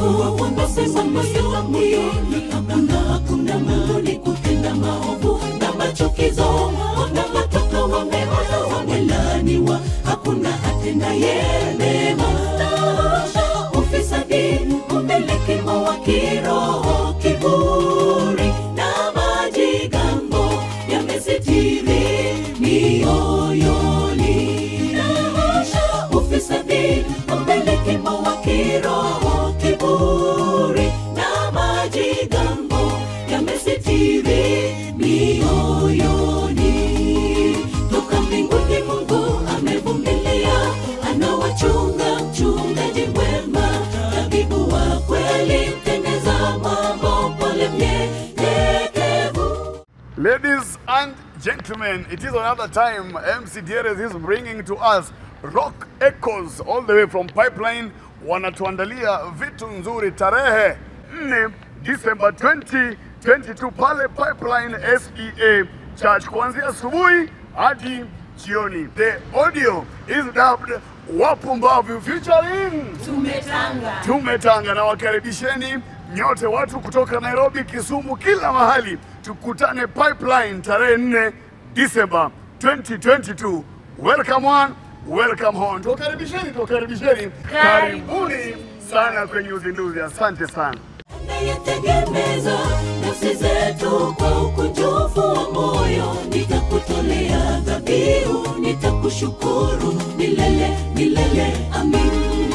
maovu wanasema moyoni hakuna hakuna Mungu ni kutenda maovu na machukizo wanawatoka wameoza wamelaniwa hakuna atendaye mema ufisadi umelekemo wa kiroho kiburi na majigambo yamesitiri mioyoni ufisadi umelekemo wa kiroho kiburi na majigambo yamesitiri mioyoni toka mbinguni mungu amevumilia anawachunga mchungaji mwema tabibu wa kweli mtendeza mambo pole mnyenyekevu Ladies and gentlemen, it is another time MC Dieres is bringing to us Rock Echoes all the way from Pipeline. Wanatuandalia vitu nzuri tarehe 4 December 2022 pale Pipeline SEA Church kuanzia asubuhi hadi jioni. The audio is dubbed Wapumbavu featuring tumetanga tumetanga na wakaribisheni nyote watu kutoka Nairobi, Kisumu, kila mahali, tukutane Pipeline tarehe 4 Disemba 2022. Welcome one, welcome home. Tuwakaribisheni, tuwakaribisheni, karibuni sana kwenye uzinduzi. Asante sana. nayetegemeza nafsi zetu kwa ukunjufu wa moyo nitakutolea dhabihu nitakushukuru milele milele amin